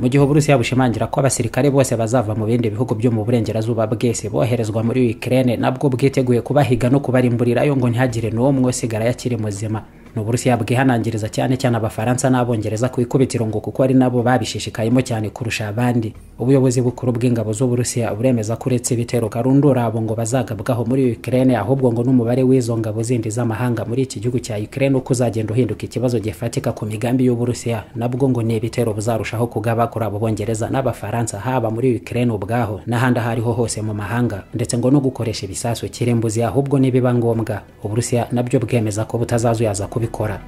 mu gihe uburusiya bushimangira ko abasirikare bose bazava mu bindi bihugu byo mu burengerazuba bw'isi boherezwa muri ukraine nabwo bwiteguye kubahiga no kubarimburirayo ngo ntihagire n'umwe usigara yakiri muzima ni uburusiya bwihanangiriza cyane cyane abafaransa n'abongereza ku ikubitiro ngo kuko ari nabo babishishikayemo cyane kurusha abandi ubuyobozi bukuru bw'ingabo z'uburusiya buremeza ko uretse ibitero karundura abo ngo bazagabwaho muri ukraine ahubwo ngo n'umubare w'izo ngabo zindi z'amahanga muri iki gihugu cya ukraine uko uzagenda uhinduka ikibazo gifatika ku migambi y'uburusiya nabwo ngo ni ibitero bizarushaho kugaba kuri abo bongereza n'abafaransa haba muri ukraine ubwaho n'ahandi aho ariho hose mu mahanga ndetse ngo no gukoresha ibisasu kirimbuzi ahubwo nibiba ngombwa uburusiya nabyo bwemeza ko butazazuyaza kubi kubikora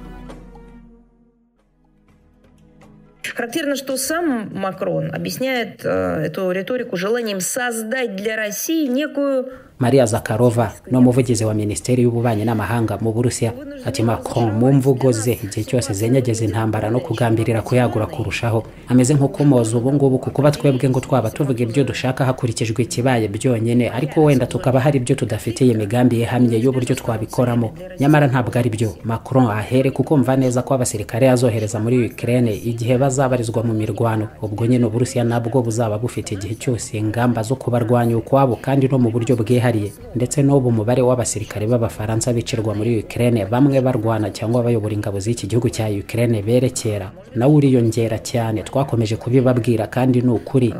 Характерно, что сам Макрон объясняет э, эту риторику желанием создать для России некую Maria Zakharova ni umuvugizi wa Minisiteri y'Ububanyi n'Amahanga mu Burusiya ati Macron mu mvugo ze igihe cyose zenyegeza intambara no kugambirira kuyagura kurushaho ameze nk'ukumoza ubu ngubu ku kuba twebwe ngo twaba tuvuga ibyo dushaka hakurikijwe ikibaye byonyine ariko wenda tukaba hari ibyo tudafitiye imigambi ihamye y'uburyo twabikoramo nyamara ntabwo ari byo Macron ahere kukumva neza ko abasirikare azohereza muri Ukraine igihe bazabarizwa mu mirwano ubwo nyine Uburusiya nabwo buzaba bufite igihe cyose ingamba zo kubarwanya ukwabo kandi no mu buryo bwihariye bwihariye ndetse n'ubu umubare w'abasirikare b'abafaransa bicirwa muri Ukraine bamwe barwana cyangwa bayobora ingabo z'iki gihugu cya Ukraine berekera nawe uriyongera cyane twakomeje kubibabwira kandi ni ukuri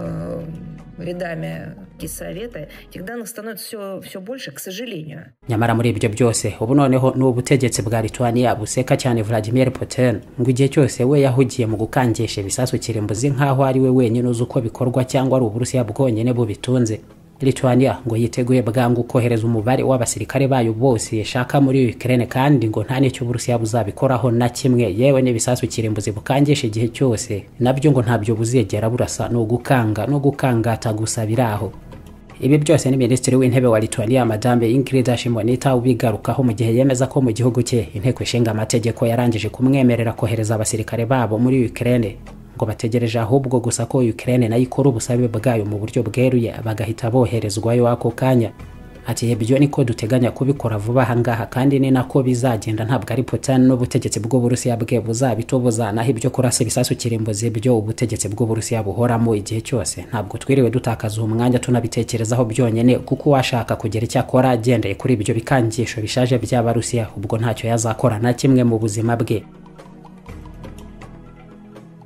nyamara muri ibyo byose ubu noneho ni ubutegetsi bwa lithuania buseka cyane vladimir putin ngo igihe cyose we yahugiye mu gukangisha ibisasu kirimbuzi nk'aho ari we wenyine uzi uko bikorwa cyangwa ari uburusiya bwonyine bubitunze Lithuania ngo yiteguye bwangu kohereza umubare w'abasirikare bayo bose yashaka muri Ukraine kandi ngo nta n'icyo Uburusiya buzabikoraho na kimwe yewe n'ibisasu kirimbuzi bukangisha igihe cyose nabyo ngo ntabyo buzegera burasa ni ugukanga no gukangata gusa biraho ibi byose ni minisitiri w'intebe wa Lithuania madame Ingrid Shimonita ubigarukaho mu gihe yemeza ko mu gihugu cye inteko ishinga amategeko yarangije kumwemerera kohereza abasirikare babo muri Ukraine ngo bategereje ahubwo gusa ko Ukraine nayo ikora ubusabe bwayo mu buryo bweruye bagahita boherezwayo ako kanya ati ibyo niko duteganya kubikora vuba ahangaha kandi ni nako bizagenda ntabwo ari Putin n'ubutegetsi bw'Uburusiya bwe buzabitubuza naho ibyo kurasa ibisasu kirimbuzi byo ubutegetsi bw'Uburusiya buhoramo igihe cyose ntabwo twiriwe dutakaza umwanya tunabitekerezaho byonyine kuko washaka kugira icyo akora agendeye kuri ibyo bikangisho bishaje by'Abarusiya ubwo ntacyo yazakora na kimwe mu buzima bwe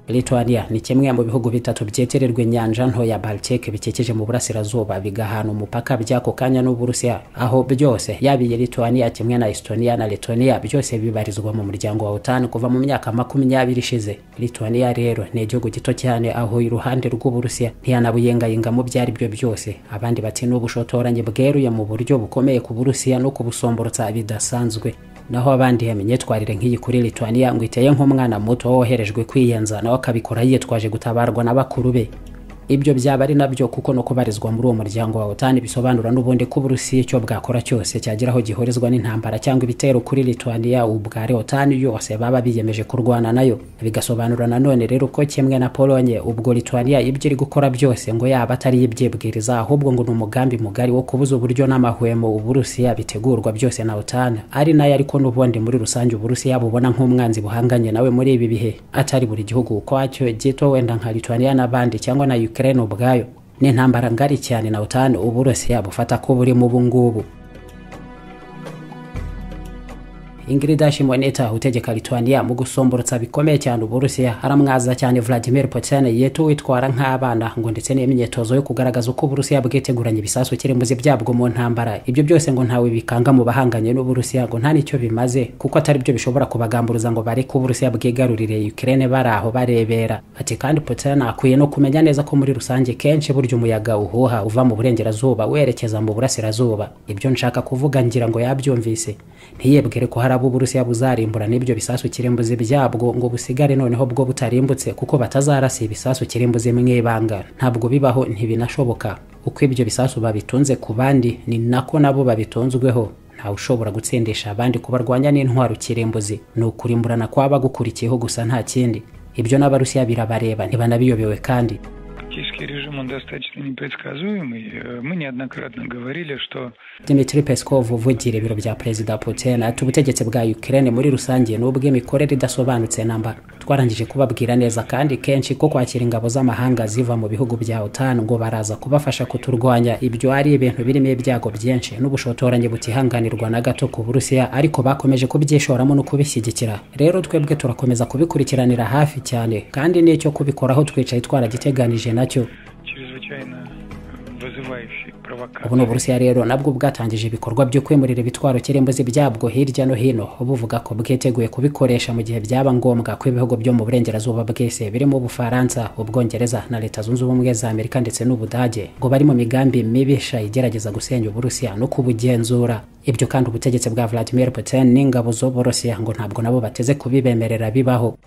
Lithuania ni kimwe mu bihugu bitatu byitirirwa inyanja nto ya Baltic bikikije mu burasirazuba bigahana umupaka by'ako kanya n'Uburusiya aho byose yabiye Lithuania kimwe na Estonia na Letonia byose bibarizwa mu muryango wa OTAN kuva mu myaka makumyabiri ishize Lithuania rero ni igihugu gito cyane aho iruhande rw'Uburusiya ntiyanabuyengayenga mu byari byo byose abandi bati n'ubushotoranyi bweruye mu buryo bukomeye ku Burusiya no kubusomborotsa bidasanzwe naho abandi hemye imyitwarire nk'iyi kuri Lithuania ngo iteye nk'umwana muto woherejwe kwiyenza nawe akabikora yitwaje gutabarwa na bakuru be ibyo byaba ari nabyo kuko no kubarizwa muri uwo muryango wa OTAN bisobanura n'ubundi ko Uburusiya icyo bwakora cyose cyageraho gihurizwa n'intambara cyangwa ibitero kuri Lithuania ubware OTAN yose baba biyemeje kurwana nayo bigasobanura nanone rero ko kimwe na Pologne ubwo Lithuania ibyo iri gukora byose ngo yaba atari ibyibwiriza ahubwo ngo ni umugambi mugari wo kubuza uburyo n'amahwemo Uburusiya bitegurwa byose na OTAN ari nayo ariko n'ubundi muri rusange Uburusiya bubona nk'umwanzi buhanganye nawe muri ibi bihe atari buri gihugu ukwacyo gito wenda nka Lithuania n'abandi cyangwa na Ukraine Ukraine ubwayo ni intambara ngari cyane na utani uburusiya bufata ko burimo ubu ngubu Ingrid Shimoneta utegeka Lithuania mu gusomborotsa bikomeye cyane uburusiya aramwaza cyane Vladimir Putin yetu witwara nk'abana ngo ndetse n'imyitozo yo kugaragaza uko uburusiya bwiteguranye ibisasu kirimbuzi byabwo mu ntambara ibyo byose ngo ntawe bikanga mu bahanganye n'uburusiya ngo nta nicyo bimaze kuko atari byo bishobora kubagamburuza ngo bareke uburusiya bwigarurire Ukraine bari aho barebera ati kandi Putin akwiye no kumenya neza ko muri rusange kenshi burya umuyaga uhuha uva mu burengerazuba werekeza mu burasirazuba ibyo nshaka kuvuga ngira ngo yabyumvise ntiyebwire ko hari ari Uburusiya buzarimbura n'ibyo bisasu kirimbuzi byabwo ngo busigare noneho bwo butarimbutse kuko batazarasa ibisasu kirimbuzi mu ibanga ntabwo bibaho ntibinashoboka uko ibyo bisasu babitunze ku bandi ni nako nabo babitunzweho ntawe ushobora gutsindisha abandi kubarwanya n'intwaro kirimbuzi ni ukurimburana kwaba gukurikiyeho gusa nta kindi ibyo n'abarusiya birabareba ntibanabiyobyewe kandi российский режим, он достаточно непредсказуемый. Мы неоднократно говорили, что... Dmitry Peskov uvugira ibiro bya Perezida Putin ati ubutegetsi bwa Ukraine muri rusange ni ubw'imikorere idasobanutse namba twarangije kubabwira neza kandi kenshi ko kwakira ingabo z'amahanga ziva mu bihugu bya OTAN ngo baraza kubafasha kuturwanya ibyo ari ibintu birimo ibyago byinshi n'ubushotoranyi butihanganirwa na gato ku Burusiya ariko bakomeje kubyishoramo no kubishyigikira rero twebwe turakomeza kubikurikiranira hafi cyane kandi n'icyo kubikoraho twicaye twaragiteganije nacyo чрезвычайно вызывающий провокация. ubu ni uburusiya rero nabwo bwatangije ibikorwa byo kwimurira ibitwaro kirembuzi byabwo hirya no hino buvuga ko bwiteguye kubikoresha mu gihe byaba ngombwa ko ibihugu byo mu burengerazuba bwese birimo ubufaransa ubwongereza na leta zunze ubumwe za amerika ndetse n'ubudage ngo bari mu migambi mibisha igerageza gusenya uburusiya no kubugenzura ibyo kandi ubutegetsi bwa vladimir putin n'ingabo z'uburusiya ngo ntabwo nabo bateze kubibemerera bibaho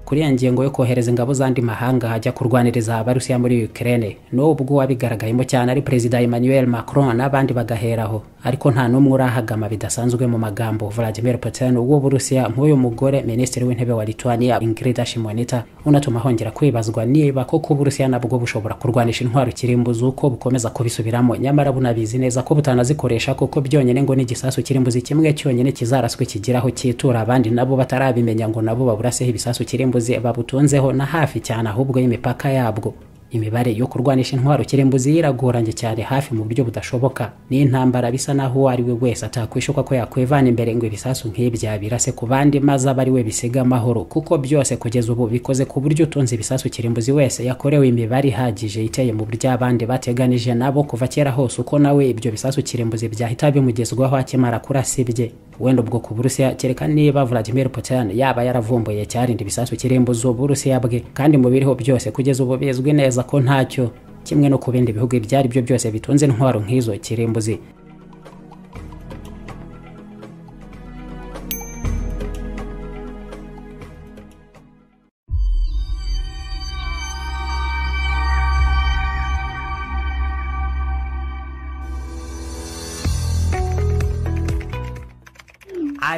kuri ya ngingo yo kohereza ingabo z'andi mahanga hajya kurwaniriza abarusiya muri Ukraine n'ubwo wabigaragayemo cyane ari perezida Emmanuel Macron n'abandi bagaheraho ariko nta n'umwe urahagama bidasanzwe mu magambo Vladimir Putin w'Uburusiya nk'uyu mugore minisitiri w'intebe wa Lithuania Ingrida Shimonita unatuma hongera kwibazwa niba koko Uburusiya nabwo bushobora kurwanisha intwaro kirimbuzi uko bukomeza kubisubiramo nyamara bunabizi neza ko butanazikoresha kuko byonyine ngo n'igisasu kirimbuzi kimwe cyonyine kizaraswe kigeraho cyitura abandi nabo batarabimenya ngo nabo baburaseho ibisasu kirimbuzi kirimbuzi babutunzeho na hafi cyane ahubwo y'imipaka yabwo imibare yo kurwanisha intwaro kirimbuzi iragoranye cyane hafi mu buryo budashoboka n'intambara bisa naho uwo ari we wese atakwishuka ko yakwivana imbere ngo ibisasu nk'ibya birase ku bandi maze abe ari we bisiga amahoro kuko byose kugeza ubu bikoze ku buryo utunze ibisasu kirimbuzi wese yakorewe imibare ihagije iteye mu buryo abandi bateganije nabo kuva kera hose uko nawe ibyo bisasu kirimbuzi byahita bimugezwaho akimara kurasibye wenda ubwo ku burusiya kereka niba vladimir putin yaba yaravumbuye cyarinda ibisasu kirimbuzi uburusiya bwe kandi mu biriho byose kugeza ubu bizwi neza ko ntacyo kimwe no ku bindi bihugu ibyo ari byo byose bitunze intwaro nk'izo kirimbuzi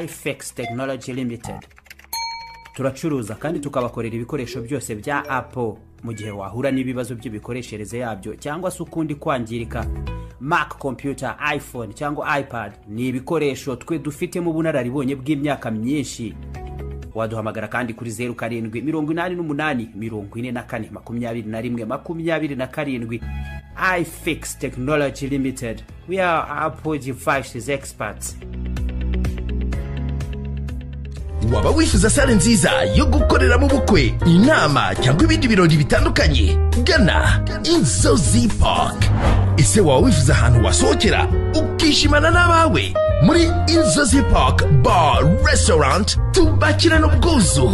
ifx tekinoloji limitedi turacuruza kandi tukabakorera ibikoresho byose bya apo mu gihe wahura n'ibibazo by'imikoreshereze yabyo cyangwa se ukundi kwangirika mac computer iphone cyangwa ipad ni ibikoresho twe dufitemo ubunararibonye bw'imyaka myinshi waduhamagara kandi kuri zeru karindwi mirongo inani n'umunani mirongo ine na kane makumyabiri na rimwe makumyabiri na karindwi ifx tekinoloji limitedi we are apple devices experts waba wifuza sale nziza yo gukoreramo ubukwe inama cyangwa ibindi birori bitandukanye gana inzozi park ese waba wifuza ahantu wasohokera ukishimana n'abawe muri inzozi park bar restaurant tubakirana ubwuzu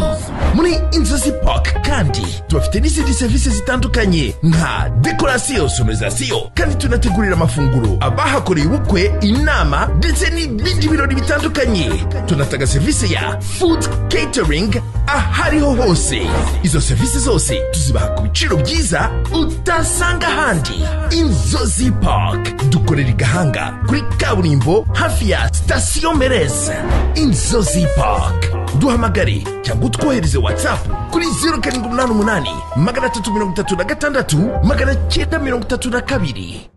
muri inzozi park kandi tubafite n'izindi serivisi zitandukanye nka dekorasiyo sonorizasiyo kandi tunategurira amafunguro abahakoreye ubukwe inama ndetse n'ibindi birori bitandukanye tunatanga serivisi ya food catering ahariho hose izo serivisi zose tuzibaha ku biciro byiza utasanga ahandi inzozi park dukorera i gahanga kuri kaburimbo hafi ya sitasiyo mereza inzozi park duhamagare cyangwa utwohereze whatsapp kuri zeru karindwi umunani umunani magana atatu mirongo itatu na gatandatu magana cyenda mirongo itatu na kabiri